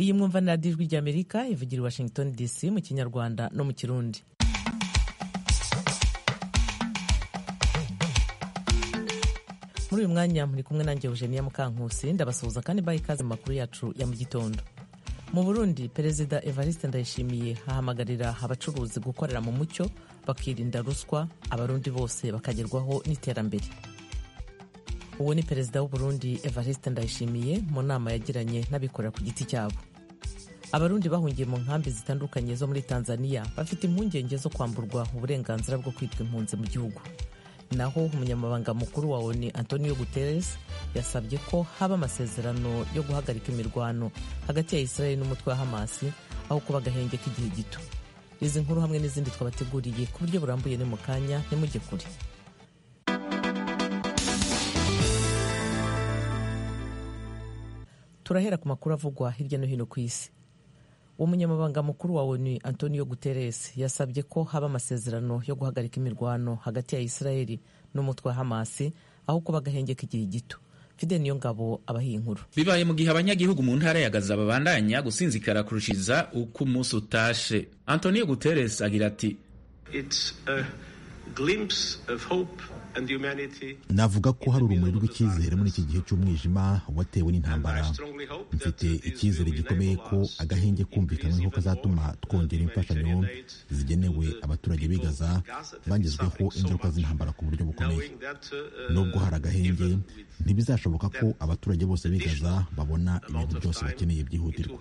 iyi mwumva ni radiyo ijwi ry'amerika ivugira i washington dc mu kinyarwanda no mu kirundi muri uyu mwanya muri kumwe nanjye eugenia mukankusi ndabasuhuza kandi mbaha ikaze mu makuru yacu ya mu gitondo mu burundi perezida evariste ndayishimiye ahamagarira abacuruzi gukorera mu mucyo bakirinda ruswa abarundi bose bakagerwaho n'iterambere uwo ni perezida w'uburundi evariste ndayishimiye mu nama yagiranye n'abikorera ku giti cyabo abarundi bahungiye mu nkambi zitandukanye zo muri tanzania bafite impungenge zo kwamburwa uburenganzira bwo kwitwa impunzi mu gihugu naho umunyamabanga mukuru wa oni antonio guterres yasabye ko haba amasezerano yo guhagarika imirwano hagati ya israeli n'umutwe wa hamasi aho kuba agahenge k'igihe gito izi nkuru hamwe n'izindi twabateguriye ku buryo burambuye ni mu kanya ntimujye kure turahera ku makuru avugwa hirya no hino ku isi umunyamabanga mukuru wa onu antonio guterres yasabye ko haba amasezerano yo guhagarika imirwano hagati ya israeli n'umutwe wa hamasi aho kuba agahenge k'igihe gito fide niyo ngabo abahiye inkuru bibaye mu gihe abanyagihugu mu ntara ya gaza babandanya gusinzikara kurushiza uko umunsi utashe antonio guterres agira ati It's a glimpse of hope and humanity. navuga ko hari urumuri rw'icyizere muri iki gihe cy'umwijima watewe n'intambara mfite icyizere gikomeye ko agahenge kumvikanyweho kazatuma twongera imfashanyo zigenewe abaturage b'i gaza bangizweho ingaruka z'intambara ku buryo bukomeye nubwo hari agahenge ntibizashoboka ko abaturage bose b'i gaza babona ibintu byose bakeneye byihutirwa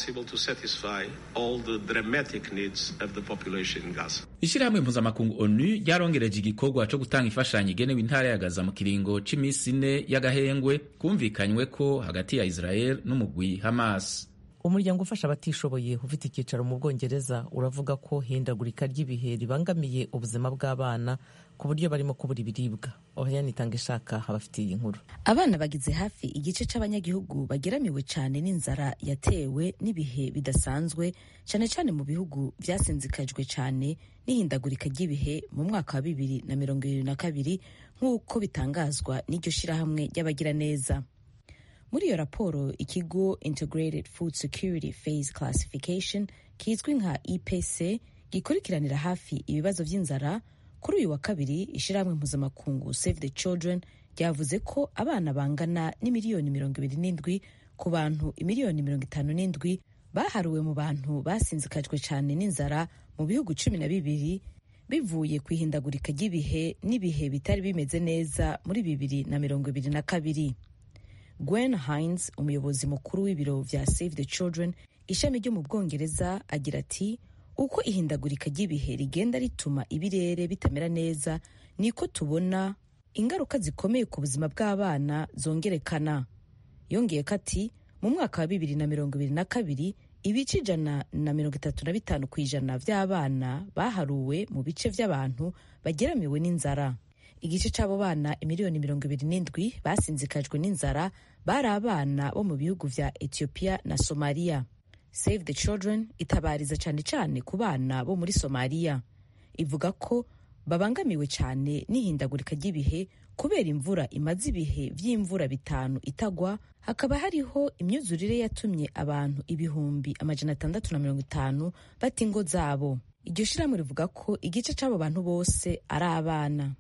ishyirahamwe mpuzamakungu onu ryarongereje igikorwa cyo gutanga imfashanyo igenewe intara ya gaza mu kiringo cy'iminsi ine y'agahengwe kumvikanywe ko hagati ya israel n'umugwi hamas umuryango ufasha abatishoboye ufite icyicaro mu bwongereza uravuga ko hindagurika ry'ibihe ribangamiye ubuzima bw'abana ku buryo barimo kubura ibiribwa ohayani itanga ishaka abafitiye inkuru abana bagize hafi igice cy'abanyagihugu bageramiwe cyane n'inzara yatewe n'ibihe bidasanzwe cyane cyane mu bihugu byasinzikajwe cyane n'ihindagurika ry'ibihe mu mwaka wa bibiri na mirongo irindwi na kabiri nk'uko bitangazwa n'iryo shyirahamwe ry'abagiraneza muri iyo raporo ikigo integrated food security phase classification kizwi nka ipc gikurikiranira hafi ibibazo by'inzara kuri uyu wa kabiri ishyirahamwe mpuzamakungu save the children ryavuze ko abana bangana n'imiliyoni mirongo ibiri n'indwi ku bantu imiliyoni mirongo itanu n'indwi baharuwe mu bantu basinzikajwe cyane n'inzara mu bihugu cumi na bibiri bivuye ku ihindagurika ry'ibihe n'ibihe bitari bimeze neza muri bibiri na mirongo ibiri na kabiri Gwen Hines umuyobozi mukuru w'ibiro vya Save the Children ishami ryo mu Bwongereza agira ati uko ihindagurika ry'ibihe rigenda rituma ibirere bitamera neza niko tubona ingaruka zikomeye ku buzima bw'abana zongerekana yongeye ko ati mu mwaka wa bibiri na mirongo ibiri na kabiri ibice ijana na mirongo itatu na bitanu ku ijana by'abana baharuwe mu bice by'abantu bageramiwe n'inzara igice cy'abo bana imiliyoni mirongo ibiri n'indwi basinzikajwe n'inzara bari abana bo mu bihugu vya ethiopia na somaliya save the children itabariza cyane cyane ku bana bo muri somaliya ivuga ko babangamiwe cyane n'ihindagurika ry'ibihe kubera imvura imaze ibihe by'imvura bitanu itagwa hakaba hariho imyuzurire yatumye abantu ibihumbi amajana atandatu na mirongo itanu bata ingo zabo iryo shyirahamwe rivuga ko igice cy'abo bantu bose ari abana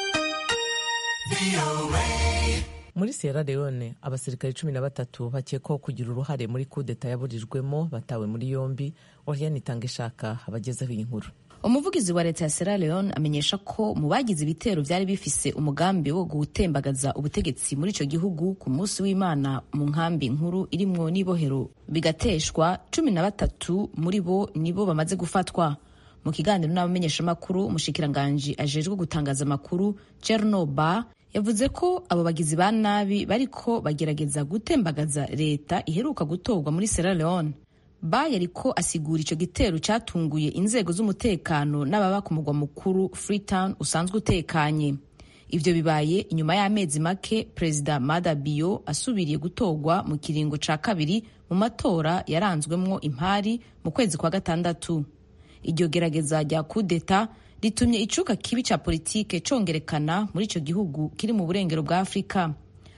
muri sierra leone abasirikare cumi na batatu bakekwaho kugira uruhare muri kudeta yaburijwemo batawe muri yombi oriane itanga ishaka abagezeho iyi nkuru umuvugizi wa leta ya sierra leone amenyesha ko mu bagize ibitero byari bifise umugambi wo gutembagaza ubutegetsi muri icyo gihugu ku munsi w'imana mu nkambi nkuru irimwo n'ibohero bigateshwa cumi na batatu muri bo nibo bamaze gufatwa mu kiganiro n'abamenyeshamakuru umushikiranganji ajejwe gutangaza amakuru chernoba yavuze ko abo bagizi ba nabi bariko bagerageza gutembagaza leta iheruka gutorwa muri Sierra Leone ba yariko asigura ico gitero catunguye inzego z'umutekano n'ababa ku mugwa mukuru Freetown usanzwe utekanye ivyo bibaye inyuma y'amezi make perezida Mada Bio asubiriye gutorwa mu kiringo ca kabiri mu matora yaranzwemwo impari mu kwezi kwa gatandatu iryo gerageza rya kudeta ritumye icuka kibi ca politike congerekana muri ico gihugu kiri mu burengero bwa afurika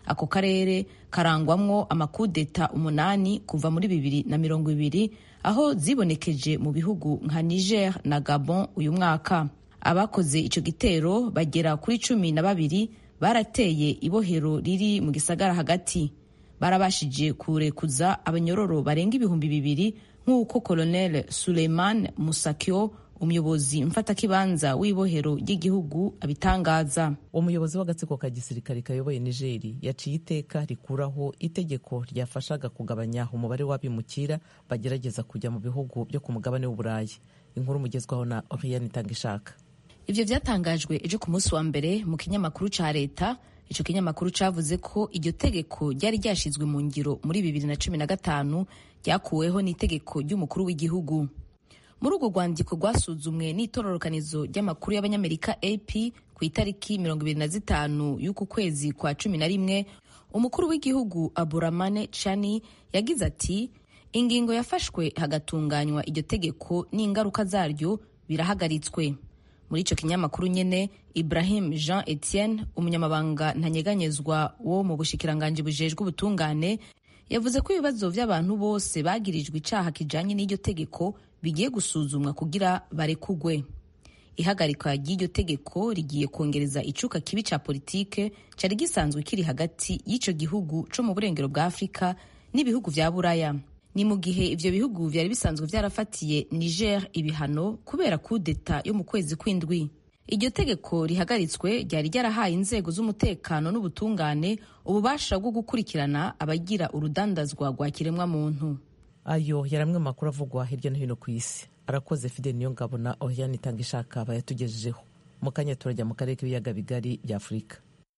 ako karere karangwamwo amakudeta umunani kuva muri bibiri na mirongo ibiri aho zibonekeje mu bihugu nka niger na gabon uyu mwaka abakoze ico gitero bagera kuri cumi na babiri barateye ibohero riri mu gisagara hagati barabashije kurekuza abanyororo barenga ibihumbi bibiri nk'uko colonel suleiman musakyo umuyobozi mfatakibanza w'ibohero ry'igihugu abitangaza umuyobozi w'agatsiko ka gisirikare kayoboye nigeri yaciye iteka rikuraho itegeko ryafashaga kugabanya umubare w'abimukira bagerageza kujya mu bihugu byo ku mugabane w'uburayi inkuru mugezwaho na oriane itangishaka ivyo vyatangajwe ejo ku munsi wa mbere mu kinyamakuru ca leta ico kinyamakuru cavuze ko iryo tegeko ryari ryashizwe mu ngiro muri bibiri na cumi na gatanu ryakuweho n'itegeko ry'umukuru w'igihugu muri urwo rwandiko rwasuzumwe n'itororokanizo ry'amakuru y'abanyamerika ap ku itariki mirongo ibiri na zitanu y'uku kwezi kwa cumi na rimwe umukuru w'igihugu aburamane chani yagize ati ingingo yafashwe hagatunganywa iryo tegeko n'ingaruka zaryo birahagaritswe muri icyo kinyamakuru nyene ibrahim jean etienne umunyamabanga ntanyeganyezwa wo mu bushikiranganji bujejwe ubutungane yavuze ko ibibazo by'abantu bose bagirijwe icaha kijanye n'iryo tegeko bigiye gusuzumwa kugira barekugwe ihagarikwa ry'iryo tegeko rigiye kongereza icuka kibi ca politike cari gisanzwe kiri hagati y'ico gihugu co mu burengero bwa afurika n'ibihugu vya buraya ni mu gihe ivyo bihugu vyari bisanzwe vyarafatiye niger ibihano kubera kudeta yo mu kwezi kw'indwi iryo tegeko rihagaritswe ryari ryarahaye inzego z'umutekano n'ubutungane ububasha bwo gukurikirana abagira urudandazwa rwa kiremwamuntu ayo yari amwe mu makuru avugwa hirya no hino ku isi arakoze fide niyo ngabo na oriane itanga ishaka bayatugejejeho mu kanya turajya mu karere k'ibiyaga bigari bya afurika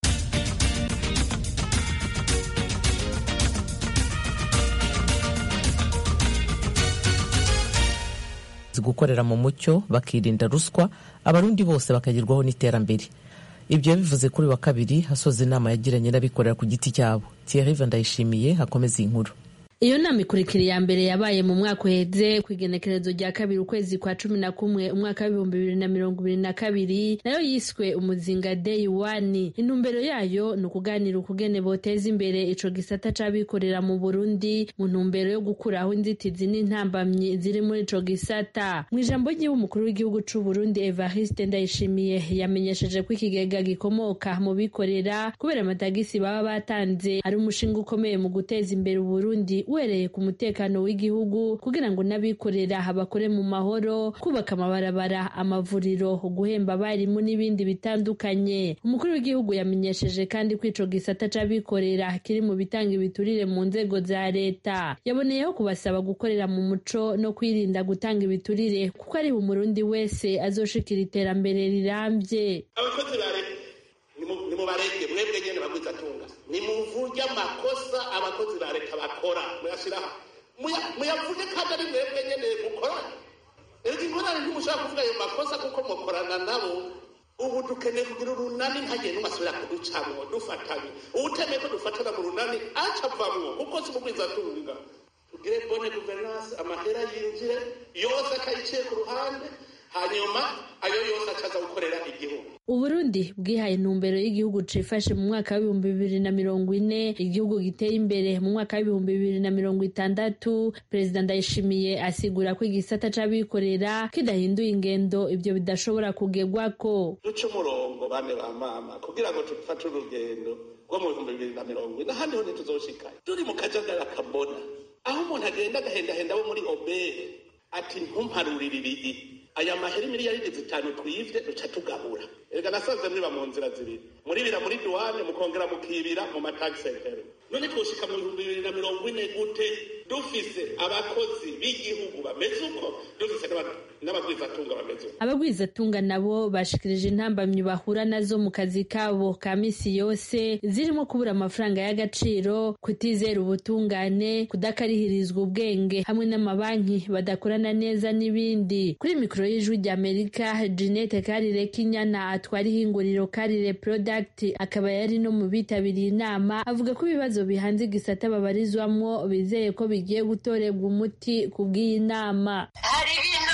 gukorera mu mucyo bakirinda ruswa abarundi bose bakagerwaho n'iterambere ibyo bivuze kuri wa kabiri hasoza inama yagiranye n'abikorera ku giti cyabo Thierry ndayishimiye hakomeza iyi nkuru iyo nama ikurikira iya mbere yabaye mu mwaka uheze ku igenekerezo rya kabiri ukwezi kwa cumi na kumwe umwaka w'ibihumbi bibiri na mirongo ibiri na kabiri nayo yiswe umuzinga day one intumbero yayo ni ukuganira ukugene boteza imbere ico gisata c'abikorera mu burundi mu ntumbero yo gukuraho inzitizi n'intambamyi ziri muri ico gisata mu ijambo ry'iwe umukuru w'igihugu c'uburundi evariste ndayishimiye yamenyesheje ko ikigega gikomoka mu bikorera kubera amatagisi baba batanze ari umushinga ukomeye mu guteza imbere uburundi uhereye ku mutekano w'igihugu kugira ngo n'abikorera bakore mu mahoro kubaka amabarabara amavuriro guhemba abarimu n'ibindi bitandukanye umukuru w'igihugu yamenyesheje kandi ko ico gisata c'abikorera kiri mu bitanga ibiturire mu nzego za leta yaboneyeho kubasaba gukorera mu muco no kwirinda gutanga ibiturire kuko ari umurundi wese azoshikira iterambere rirambye abakozi ba leta nimubarenge mwebwe nyene bagwizatunga nimuvuge amakosa abakozi ba leta bakora muyashiraho muyavuge kandi ari mwebwe nyene mukorana erega inkorane ntimushobora kuvuga ayo makosa kuko mukorana nabo ubu dukeneye kugira urunani ntagiye n'umasubira kuducamwo dufatanye uwutemeye ko dufatana mu runani aca avamwo kuko si mugwizatunga tugire bone guverinance amahera yinjire yose akayiciye ku ruhande hanyuma ayo yose acaza gukorera igihugu uburundi bwihaye intumbero y'igihugu cifashe mu mwaka w'ibihumbi bibiri na mirongo ine igihugu giteye imbere mu mwaka w'ibihumbi bibiri na mirongo itandatu perezida ndayishimiye asigura ko igisata c'abikorera kidahinduye ingendo ivyo bidashobora kugerwako duce umurongo bane ba mama kugira ngo dufate urugendo rwo mu bihumbi bibiri na mirongo ine ahandi ho ntituzoshikayo turi mu kajagari akabona aho umuntu agenda agahendahenda bo muri obere ati ntumparurire iri aya mahera miliyaridi zitanu twivye duca tugabura erega nasanze mwiba mu nzira zibiri muribira muri duwane mukongera mukibira mu matagisentero none twoshika mu bihumbi bibiri na mirongo ine gute dufise abakozi b'igihugu bameze uko dufise n'abagwizatunga bameze uko abagwizatunga nabo bashikirije intambamyi bahura nazo mu kazi kabo ka misi yose zirimo kubura amafaranga y'agaciro kutizera ubutungane kudakarihirizwa ubwenge hamwe n'amabanki badakorana neza n'ibindi kuri mikoro y'ijwi ry'amerika jeanette karire kinyana atwara ihinguriro karire product akaba yari no mu bitabiriye inama avuga ko ibibazo bihanze igisata babarizwamwo bizeye ko bigiye gutorerwa umuti ku bw'iyi nama hari ibintu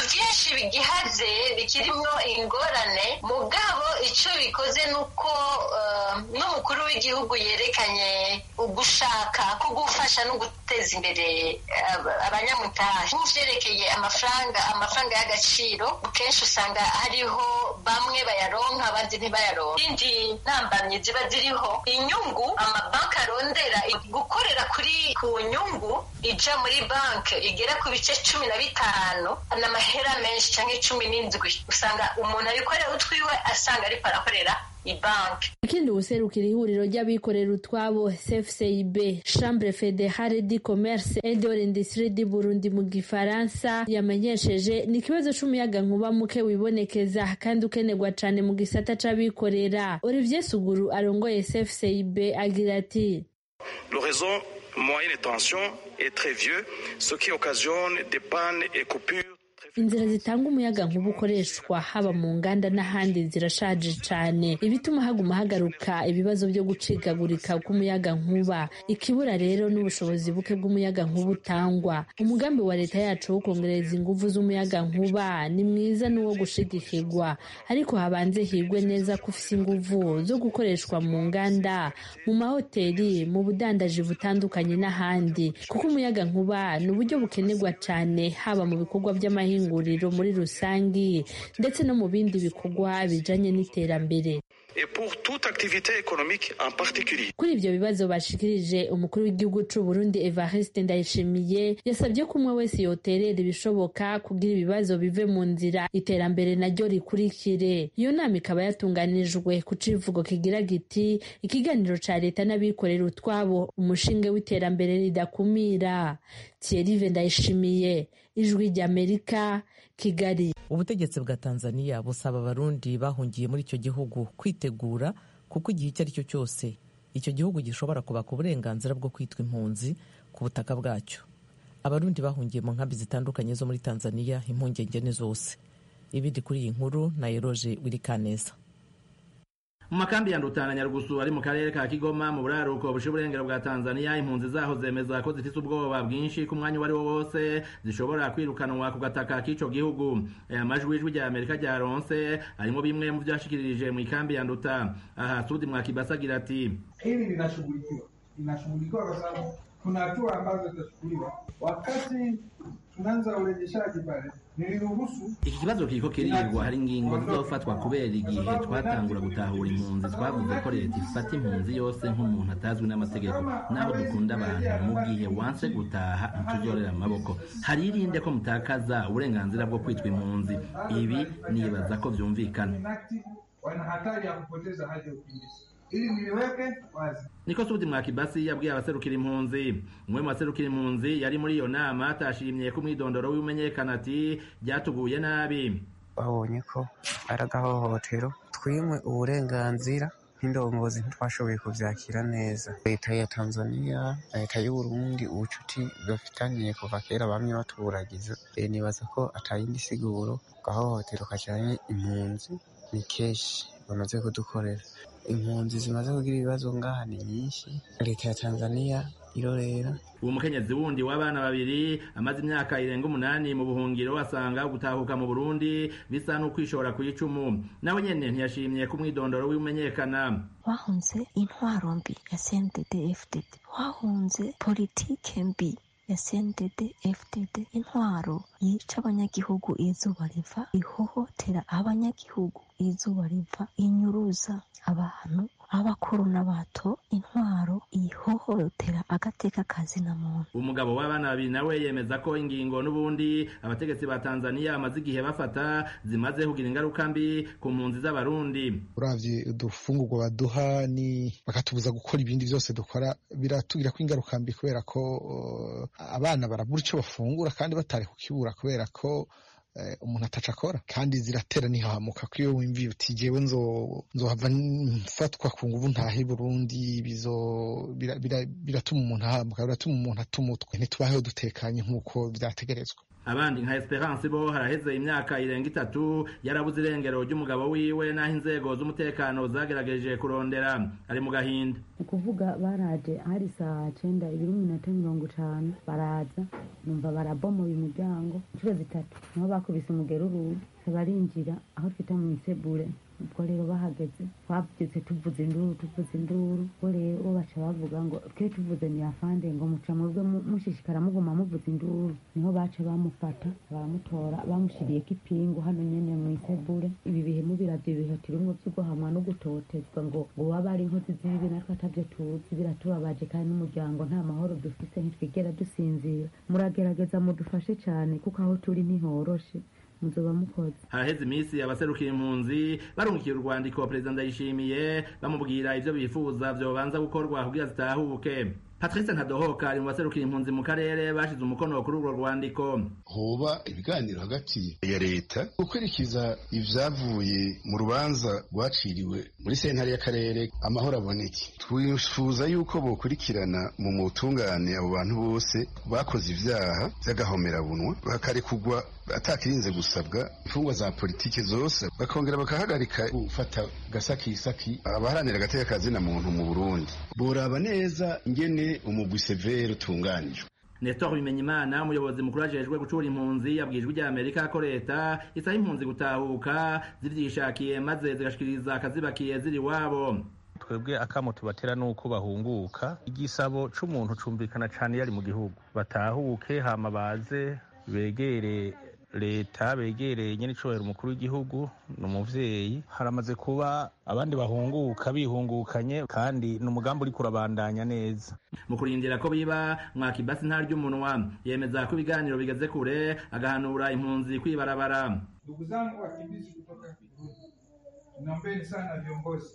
byinshi bigihaze bikirimwo ingorane mugabo icyo bikoze ni uko n'umukuru w'igihugu yerekanye ugushaka ko gufasha no guteza imbere abanyamutahe nk'ivyerekeye amafaranga amafaranga y'agaciro kenshi usanga hariho bamwe bayaronka abandi ntibayaronka indi ntambamyi ziba ziriho inyungu amabanki arondera gukorera kuri ku nyungu ija muri banki igera ku bice cumi na bitanu n'amahera menshi cyangwa cumi n'indwi usanga umuntu abikorera utwiwe asanga ariko arakorera ibanki ikindi ubuserukira ihuriro ry'abikorera utwabo cfcib chambre fédérale du commerce et de l'industrie du burundi mu gifaransa yamenyesheje ni ikibazo c'umuyaga nkuba muke wibonekeza kandi ukenerwa cane mu gisata c'abikorera olivier suguru arongoye cfcib agira ati le réseau moyen de tension est très vieux ce qui occasionne des pannes et coupures inzira zitanga umuyaga nkuba ukoreshwa haba mu nganda n'ahandi zirashaje cyane ibituma haguma hagaruka ibibazo byo gucikagurika k'umuyaga nkuba ikibura rero n'ubushobozi buke bw'umuyaga nkuba utangwa umugambi wa leta yacu wo kongereza ingufu z'umuyaga nkuba ni mwiza n'uwo gushigikirwa ariko habanze higwe neza ko ufise ingufu zo gukoreshwa mu nganda mu mahoteli mu budandaji butandukanye n'ahandi kuko umuyaga nkuba ni uburyo bukenerwa cyane haba mu bikorwa by'amahinga inguriro muri rusangi ndetse no mu bindi bikorwa bijanye n'iterambere kuri ibyo bibazo bashikirije umukuru w'igihugu c'u Burundi Evariste Ndayishimiye yasabye ko umwe wese yoterera ibishoboka kugira ibibazo bive mu nzira iterambere naryo rikurikire iyo nama ikaba yatunganijwe ku civugo kigira giti ikiganiro ca leta n'abikorera utwabo umushinge w'iterambere ridakumira Thierry Ndayishimiye ijwi ry'Amerika Kigali ubutegetsi bwa Tanzania busaba abarundi bahungiye muri icyo gihugu kwitegura kuko igihe icyo ari cyo cyose icyo gihugu gishobora kubaka uburenganzira bwo kwitwa impunzi ku butaka bwacyo abarundi bahungiye mu nkambi zitandukanye zo muri Tanzania impungenge ni zose ibindi kuri iyi nkuru na Eroje Wirikaneza mu makambi ya Ndutana Nyarugusu ari mu karere ka Kigoma mu buraruko bushe uburengero bwa Tanzania impunzi zaho zemeza ko zifite ubwoba bwinshi ku mwanya wari wo wose zishobora kwirukanwa ku gataka k'ico gihugu aya majwi ijwi rya Amerika ryaronse arimo bimwe mu vyashikirije mu ikambi ya Nduta aha Sudi Mwakibasa agira ati hili linashughulikiwa linashughulikiwa kwa sababu kuna hatua ambazo zitachukuliwa wakati tunaanza urejeshaji pale iki kibazo kiriko kirirwa hari ingingo zizofatwa kubera igihe twatangura gutahura impunzi twavuze ko leta ifata impunzi yose nk'umuntu atazwi n'amategeko naho dukunda abantu mu gihe wanse gutaha ntituzorera amaboko hari irinde ko mutakaza uburenganzira bwo kwitwa impunzi ibi nibaza ko vyumvikana wana hatari ya kupoteza hadi ya ukimbizi ili niliweke wazi niko Sudi Mwakibasi yabwiye abaserukira impunzi umwe mu baserukira impunzi yari muri iyo nama atashimye ko umwidondoro w'imenyekana ati byatuguye nabi babonye ko ari agahohotero twimwe uburenganzira nk'indongozi ntitwashoboye kuvyakira neza leta ya tanzania leta y'uburundi ubucuti bafitaniye kuva kera bamwe batuburagiza nibaza ko atayindi siguro gahohotero kajanye impunzi ni keshi bamaze kudukorera impunzi zimaze kugira ibibazo ngaha ni nyinshi leta ya tanzania irorera uwo mukenyezi wundi w'abana babiri amaze imyaka irenga umunani mu buhungiro asanga gutahuka mu burundi bisa n'ukwishora ku icumu nawe nyene ntiyashimye ko umwidondoro w'imenyekana bahunze intwaro mbi ya cndd fdd bahunze politike mbi ya CNDD FDD intwaro yica abanyagihugu izuba riva ihohotera abanyagihugu izuba riva inyuruza abantu abakuru n'abato intwaro ihohotera agateka kazina muntu umugabo w'abana babiri nawe yemeza ko ingingo n'ubundi abategetsi ba Tanzania bamaze igihe bafata zimaze kugira ingaruka mbi ku mpunzi z'abarundi uravye udufungurwa baduha ni bakatubuza gukora ibindi byose dukora biratugira ko ingaruka mbi kubera ko uh, abana barabura icyo bafungura kandi batari kukibura kubera ko umuntu ataca akora kandi ziratera ntihamuka ko iyo wimviye uti jewe nzohava mfatwa ku nguvu ntahe Burundi biratuma umuntu ahamuka biratuma umuntu atuma utwe ntitubaheho dutekanye nk'uko vyategerezwa abandi nka esperance bo haraheze imyaka irenga itatu yarabuze irengero ry'umugabo wiwe n'aho inzego z'umutekano zagerageje kurondera ari mu gahinda ni ukuvuga baraje hari saa cenda ibiri minota mirongo itanu baraza numva barabomoye umuryango inshuro zitatu niho bakubise umugeruru barinjira aho twita mu isebure ubwo rero bahageze twabyutse tuvuza induru tuvuza induru ubwo rero baca bavuga ngo twe tuvuze ni afande ngo muca mwebwe mushishikara muguma muvuza induru niho baca bamufata baramutora bamushiriyeko ipingu hano nyene mu isebure ibi bihe mubiravyo ibihe turimwo vy'uguhamwa no gutotezwa ngo ngo waba ari inkozi z'ibibi natwe atavyo tuzi biratubabaje kandi n'umuryango nta mahoro dufise ntitwigera dusinzira muragerageza mudufashe cane kuko aho turi ntihoroshe muzoba mukoze haraheze iminsi abaserukira impunzi barungikiye urwandiko perezida ndayishimiye bamubwira ivyo bifuza vyobanza gukorwa kugira zitahuke patrice ntadohoka ari mu baserukira impunzi mu karere bashize umukono kuri urwo rwandiko hoba ibiganiro hagati ya leta gukurikiza ivyavuye mu rubanza rwaciriwe muri sentare y'akarere amahoro aboneke twifuza yuko bokurikirana mu mutungane abo bantu bose bakoze ivyaha vy'agahomerabunwa bakarekugwa atakirinze gusabwa imfungwa za politiki zose bakongera bakahagarika gufata gasakisaki abaharanira agateka kazina muntu mu burundi boraba neza ingene umugwi severe utunganijwe Nestor Bimenyimana umuyobozi mukuru ajejwe gucura impunzi yabwijwe rya Amerika ko leta isaba impunzi gutahuka zivyishakiye maze zigashikiriza akazibakiye ziri wabo twebwe akamo tubatera nuko bahunguka igisabo c'umuntu cumvikana cane yari mu gihugu batahuke hama baze begere leta begereye nyene icubahiro umukuru w'igihugu ni umuvyeyi haramaze kuba abandi bahunguka bihungukanye kandi ni umugambi uriko urabandanya neza mu kurindira ko biba mwakibasi nta ry'umunwa yemeza ko ibiganiro bigeze kure agahanura impunzi kwibarabara ndugu zangu wakimbizi kutoka Burundi naombeni sana viongozi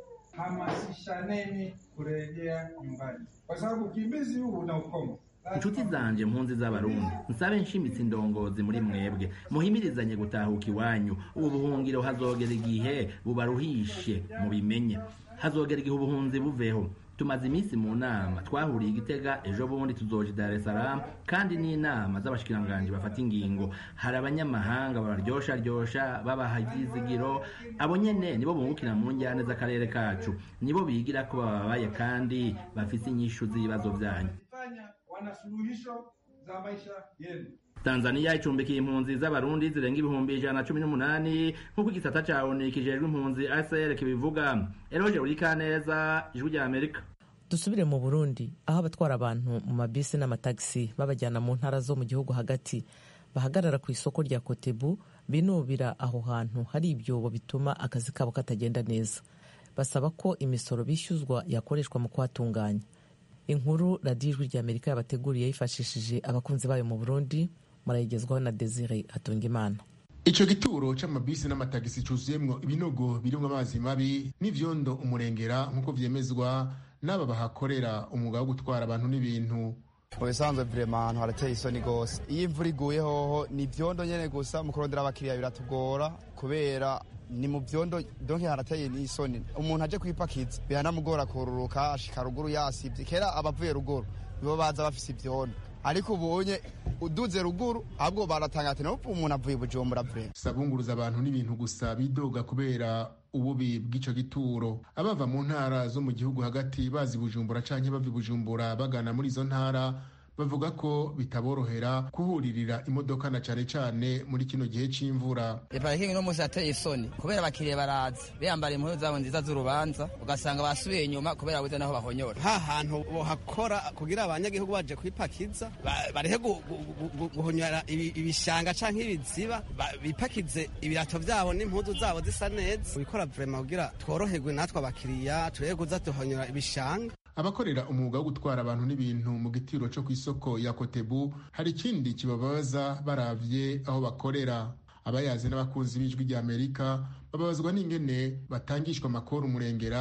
hamasishaneni kurejea nyumbani kwa sababu ukimbizi huu una ukomo inshuti zanje mpunzi z'abarundi nsabe nshimitse indongozi muri mwebwe muhimirizanye gutahuka iwanyu ubu buhungiro hazogera igihe bubaruhishe mubimenye hazogera igihe ubuhunzi buveho tumaze iminsi mu nama twahuriye igitega ejo bundi tuzoja Dar es Salaam kandi n'inama z'abashikiranganji bafata ingingo hari abanyamahanga babaryosha ryosha babaha ivyizigiro abo nyene nibo bungukira mu njyane z'akarere kacu nibo bigira ko bababaye kandi bafise inyishu z'ibibazo vyanyu wana suluhisho za maisha yenu Tanzania icumbikiye impunzi z'abarundi zirenga ibihumbi ijana na cumi n'umunani nk'uko igisata ca ONU kijejwe impunzi ACR kibivuga Eroje Urikaneza ijwi rya Amerika dusubire mu burundi aho abatwara abantu mu mabisi n'amatagisi babajyana mu ntara zo mu gihugu hagati bahagarara ku isoko rya kotebu binubira aho hantu hari ibyobo bituma akazi kabo katagenda neza basaba ko imisoro bishyuzwa yakoreshwa mu kuhatunganya inkuru radiyo ijwi rya amerika yabateguriye yifashishije abakunzi bayo mu burundi murayigezwaho na desire hatungimana ico gituro c'amabisi n'amatagisi cuzuyemwo ibinogo birimwo amazi mabi n'ivyondo umurengera nk'uko vyemezwa n'aba bahakorera umwuga wo gutwara abantu n'ibintu mu bisanzwe vrema ahantu harateye isoni gose iyo imvura iguye hoho ni ivyondo nyene gusa mu kurondera abakiriya biratugora kubera ni mu vyondo donke harateye n'isoni umuntu aje kwipakiza biranamugora kururuka ashika ruguru yasivye kera abavuye ruguru nibo baza bafise ivyondo ariko ubonye uduze ruguru ahubwo baratanga ati naho umuntu avuye bujumbura vrema sabunguruza abantu n'ibintu gusa bidoga kubera ububi bw'ico gituro abava mu ntara zo mu gihugu hagati bazi bujumbura canke bava bujumbura bagana muri izo ntara bavuga ko bitaborohera kuhuririra imodoka na cane cane muri kino gihe c'imvura iparikingi no musi yateye isoni kubera abakiriya baraza biyambara impuzu zabo nziza z'urubanza ugasanga basubiye inyuma kubera buze naho bahonyora ha hantu bohakora kugira abanyagihugu baje kwipakiza barehe guhonyora ibishanga canke ibiziba bipakize ibirato vyabo n'impuzu zabo zisa neza bikora vrema kugira tworoherwe natwe abakiriya turebe kuza duhonyora ibishanga abakorera umwuga wo gutwara abantu n'ibintu mu gitiro cyo ku isoko ya kotebu hari ikindi kibabaza baravye aho bakorera abayazi n'abakunzi b'ijwi rya amerika bababazwa n'ingene batangishwa amakuru umurengera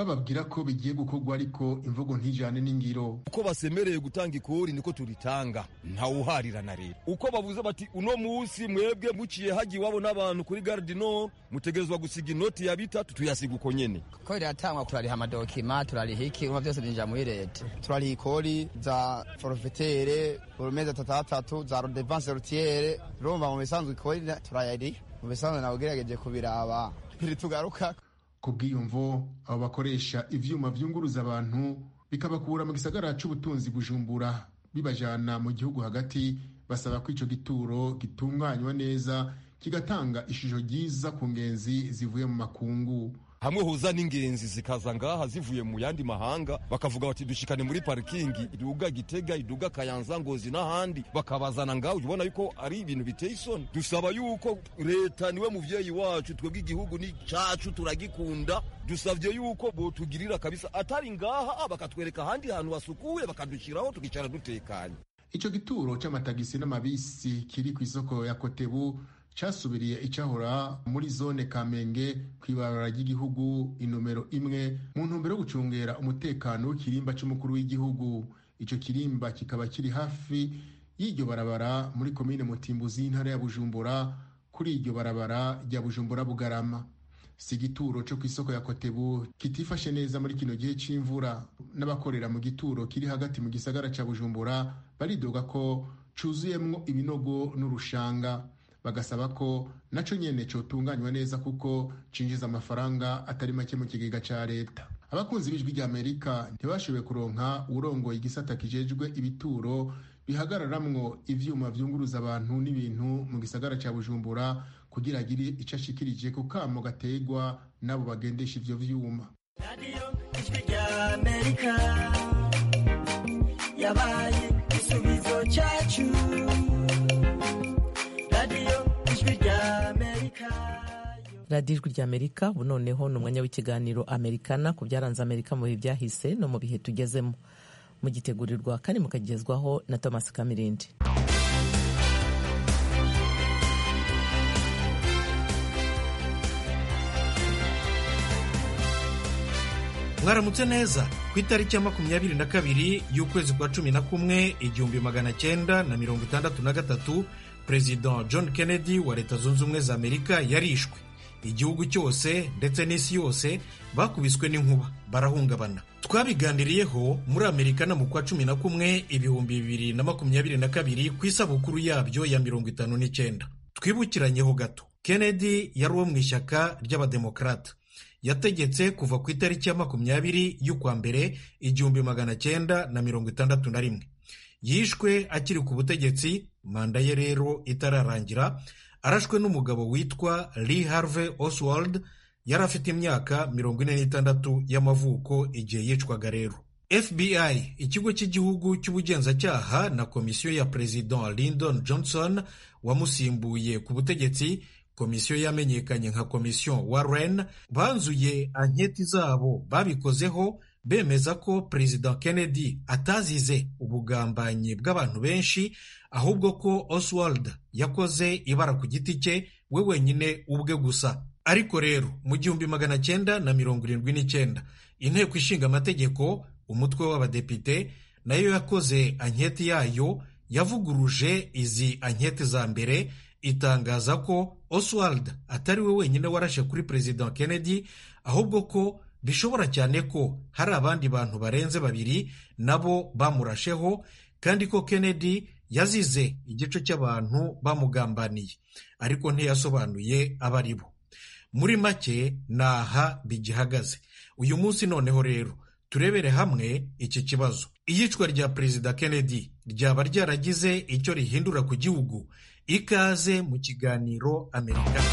bababwira ko bigiye gukorwa ariko imvugo ntijane n'ingiro uko basemereye gutanga ikori niko turitanga ntawuharira na leta uko bavuze bati uno munsi mwebwe muciye hagiye iwabo n'abantu kuri garde nord mutegerezwa gusiga inoti ya bitatu tuyasiga uko nyene ko riratangwa turariha amadokima turariha iki urumva byose byinjira muri leta turariha ikori za forfetere urumezi atatu atatu za rodevanse rutiere urumva mu bisanzwe ikori turayariha mu bisanzwe nawe ugerageje kubiraba ntitugaruka ku bwiyumvo abo bakoresha ivyuma vyunguruza abantu bikabakura mu gisagara c'ubutunzi bujumbura bibajana mu gihugu hagati basaba ko ico gituro gitunganywa neza kigatanga ishusho ryiza ku ngenzi zivuye mu makungu hamwe huza n'ingenzi zikaza ngaha zivuye mu yandi mahanga bakavuga bati dushikane muri parikingi iduga gitega iduga kayanza ngozi n'ahandi bakabazana ngaho ubona yuko ari ibintu biteye isoni dusaba yuko leta niwe muvyeyi wacu twebwe igihugu ni cacu turagikunda dusavye yuko botugirira kabisa atari ngaha bakatwereka ahandi hantu hasukuye bakadushiraho tukicara dutekanye ico gituro c'amatagisi n'amabisi kiri kw'isoko ya kotebu casubiriye icahora muri zone kamenge kw'ibarabara ry'igihugu inomero imwe mu ntumbero yo gucungera umutekano w'ikirimba c'umukuru w'igihugu ico kirimba kikaba kiri hafi y'iryo barabara muri komine mutimbuzi y'intara ya bujumbura kuri iryo barabara rya bujumbura bugarama si igituro co kw'isoko ya kotebu kitifashe neza muri kino gihe c'imvura n'abakorera mu gituro kiri hagati mu gisagara ca bujumbura baridoga ko cuzuyemwo ibinogo n'urushanga bagasaba ko naco nyene cotunganywa neza kuko cinjiza amafaranga atari make mu kigega ca leta abakunzi b'ijwi rya amerika ntibashoboye kuronka uwurongoye igisata kijejwe ibituro bihagararamwo ivyuma vyunguruza abantu n'ibintu mu gisagara ca bujumbura kugira agire ico ashikirije ku kamo gategwa n'abo bagendesha ivyo vyuma yabaye igisubizo cyacu radiyo ijwi rya amerika ubu noneho ni umwanya w'ikiganiro amerikana ku byaranze amerika mu bihe byahise no mu bihe tugezemo mugitegurirwa kandi mukagezwaho na thomas kamirindi mwaramutse neza ku itariki ya makumyabiri na kabiri y'ukwezi kwa cumi na kumwe igihumbi magana cyenda na mirongo itandatu na gatatu perezida john kennedy wa leta zunze ubumwe za amerika yarishwe igihugu cyose ndetse n'isi yose bakubiswe n'inkuba barahungabana twabiganiriyeho muri amerika no mu kwa cumi na kumwe ibihumbi bibiri na makumyabiri na kabiri ku isabukuru yabyo ya mirongo itanu n'icyenda twibukiranyeho gato kennedy yari uwo mu ishyaka ry'abademokarata yategetse kuva ku itariki ya makumyabiri y'ukwa mbere igihumbi magana cyenda na mirongo itandatu na rimwe yishwe akiri ku butegetsi manda ye rero itararangira arashwe n'umugabo witwa Lee Harvey Oswald yari afite imyaka mirongo ine n'itandatu y'amavuko igihe yicwaga rero FBI ikigo cy'igihugu cy'ubugenzacyaha na komisiyo ya perezida Lyndon Johnson wamusimbuye ku butegetsi komisiyo yamenyekanye nka komisiyo Warren banzuye anketi zabo babikozeho bemeza ko perezida Kennedy atazize ubugambanyi bw'abantu benshi ahubwo ko Oswald yakoze ibara ku giti cye we wenyine ubwe gusa ariko rero mu gihumbi magana cyenda na mirongo irindwi n'icyenda inteko ishinga amategeko umutwe w'abadepite nayo yakoze anketi yayo yavuguruje izi anketi za mbere itangaza ko Oswald atari we wenyine warashe kuri perezida Kennedy ahubwo ko bishobora cyane ko hari abandi bantu barenze babiri nabo bamurasheho kandi ko Kennedy yazize igice cy'abantu bamugambaniye ariko ntiyasobanuye abo ari bo muri make ni aha bigihagaze uyu munsi noneho rero turebere hamwe iki kibazo iyicwa rya perezida Kennedy ryaba ryaragize icyo rihindura ku gihugu ikaze mu kiganiro amerika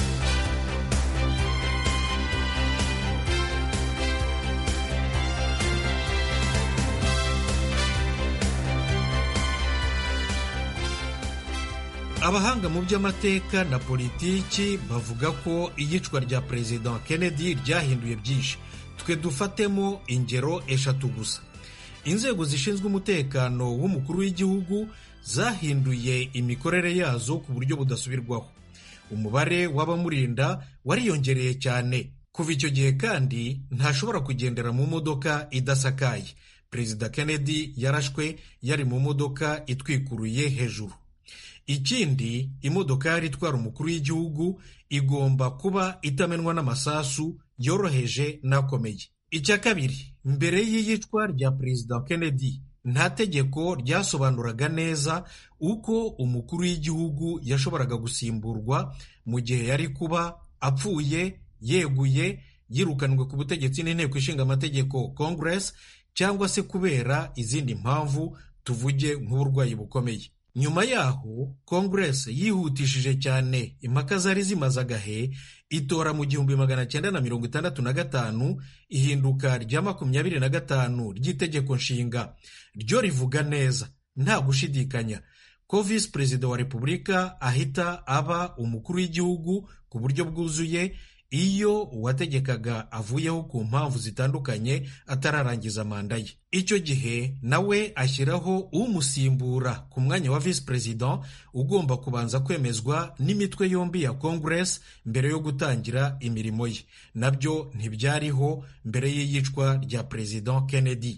abahanga mu by'amateka na politiki bavuga ko iyicwa rya perezida Kennedy ryahinduye byinshi twe dufatemo ingero eshatu gusa inzego zishinzwe umutekano w'umukuru w'igihugu zahinduye imikorere yazo ku buryo budasubirwaho umubare w'abamurinda wariyongereye cyane kuva icyo gihe kandi ntashobora kugendera mu modoka idasakaye perezida kennedy yarashwe yari mu modoka itwikuruye hejuru ikindi imodokari itwara umukuru w'igihugu igomba kuba itamenwa n'amasasu yoroheje n'akomeye icya kabiri mbere y'iyicwa rya perezida kennedy nta tegeko ryasobanuraga neza uko umukuru w'igihugu yashoboraga gusimburwa mu gihe yari kuba apfuye yeguye yirukanwe ku butegetsi n'inteko ishinga amategeko congress cyangwa se kubera izindi mpamvu tuvuge nk'uburwayi bukomeye nyuma yaho congress yihutishije cyane impaka zari zimaze agahe itora mu gihumbi magana cyenda na mirongo itandatu na gatanu ihinduka rya makumyabiri na gatanu ry'itegeko nshinga ryo rivuga neza nta gushidikanya ko visi perezida wa repubulika ahita aba umukuru w'igihugu ku buryo bwuzuye iyo uwategekaga avuyeho ku mpamvu zitandukanye atararangiza manda ye icyo gihe nawe ashyiraho umusimbura ku mwanya wa visi perezida ugomba kubanza kwemezwa n'imitwe yombi ya congress mbere yo gutangira imirimo ye nabyo ntibyariho mbere y'iyicwa rya perezida kennedy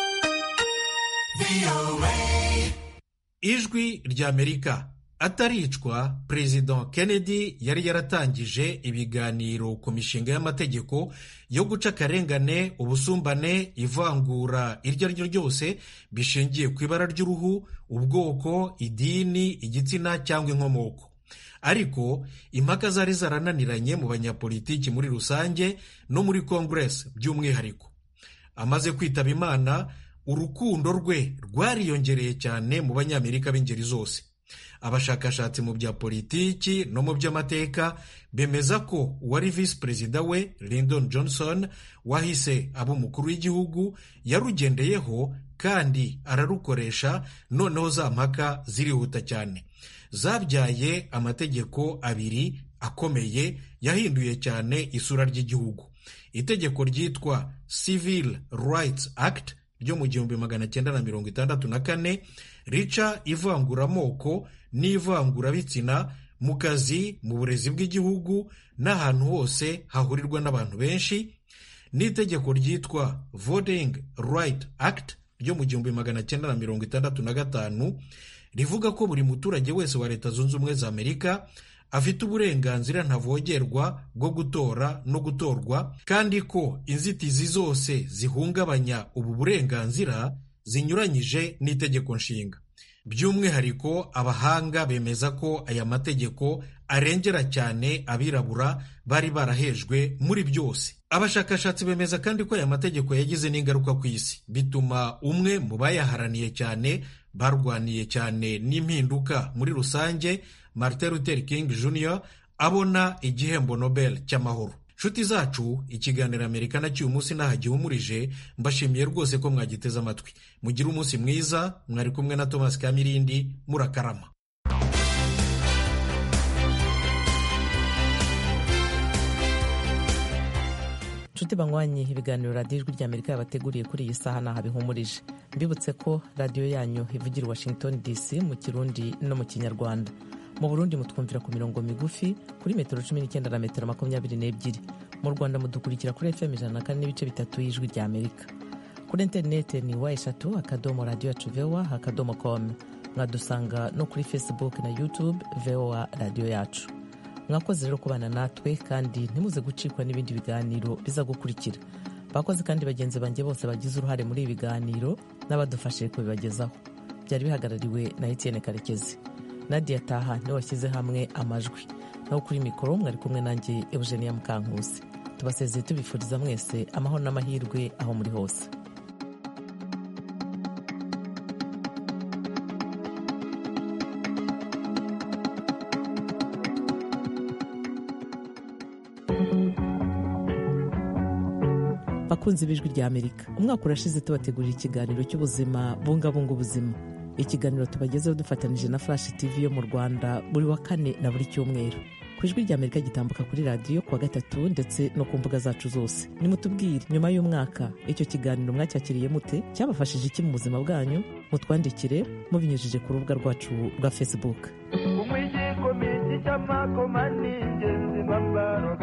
ijwi ry'amerika ataricwa perezida kennedy yari yaratangije ibiganiro ku mishinga y'amategeko yo guca akarengane ubusumbane ivangura iryo ari ryo ryose bishingiye ku ibara ry'uruhu ubwoko idini igitsina cyangwa inkomoko ariko impaka zari zarananiranye mu banyapolitiki muri rusange no muri congress by'umwihariko amaze kwitaba imana urukundo rwe rwariyongereye cyane mu banyamerika b'ingeri zose abashakashatsi mu bya politiki no mu by'amateka bemeza ko uwari visi perezida we Lyndon Johnson wahise aba umukuru w'igihugu yarugendeyeho kandi ararukoresha noneho za mpaka zirihuta cyane zabyaye amategeko abiri akomeye yahinduye cyane isura ry'igihugu itegeko ryitwa Civil Rights Act ryo mu gihumbi magana cyenda na mirongo itandatu na kane rica ivanguramoko n'ivangurabitsina mu kazi mu burezi bw'igihugu n'ahantu hose hahurirwa n'abantu benshi n'itegeko ryitwa voting right act ryo mu gihumbi magana cyenda na mirongo itandatu na gatanu rivuga ko buri muturage wese wa leta zunze ubumwe za amerika afite uburenganzira ntavogerwa bwo gutora no gutorwa kandi ko inzitizi zose zihungabanya ubu burenganzira zinyuranyije n'itegeko nshinga by'umwihariko abahanga bemeza ko aya mategeko arengera cyane abirabura bari barahejwe muri byose abashakashatsi bemeza kandi ko aya mategeko yagize n'ingaruka ku isi bituma umwe mu bayaharaniye cyane barwaniye cyane n'impinduka muri rusange Martin Luther King Jr abona igihembo Nobel cy'amahoro nshuti zacu ikiganiro amerika na cy'uyu munsi ntaho gihumurije mbashimiye rwose ko mwagiteze amatwi mugire umunsi mwiza mwari kumwe na thomas kamirindi murakarama nshuti banywanyi ibiganiro radiyo ijwi rya amerika yabateguriye kuri iyi saha ntaho bihumurije mbibutse ko radiyo yanyu ivugira i washington dc mu kirundi no mu kinyarwanda mu burundi mutwumvira ku mirongo migufi kuri metero cumi n'icyenda na metero makumyabiri n'ebyiri mu rwanda mudukurikira kuri fm ijana na kane n'ibice bitatu y'ijwi rya amerika kuri interineti ni wa eshatu akadomo radiyo yacu vowa akadomo komu mwadusanga no kuri facebook na youtube vowa radiyo yacu mwakoze rero kubana natwe kandi ntimuze gucikwa n'ibindi biganiro biza gukurikira bakoze kandi bagenzi banjye bose bagize uruhare muri ibi biganiro n'abadufashe kubibagezaho byari bihagarariwe na etienne karekezi nadia taha niwe washyize hamwe amajwi naho kuri mikoro mwari kumwe nanjye eugenia mukankusi tubasezeye tubifuriza mwese amahoro n'amahirwe aho muri hose bakunzi b'ijwi rya amerika umwaka urashize tubategurira ikiganiro cy'ubuzima bungabunga ubuzima ikiganiro tubagezeho dufatanyije na flash tv yo mu rwanda buri wa kane na buri cyumweru ku ijwi rya amerika gitambuka kuri radiyo kuwa gatatu ndetse no ku mbuga zacu zose nimutubwire nyuma y'umwaka icyo kiganiro mwacyakiriye mute cyabafashije iki mu buzima bwanyu mutwandikire mubinyujije ku rubuga rwacu rwa facebook umwijiko miti cy'amakoma ni ingenzi bambaro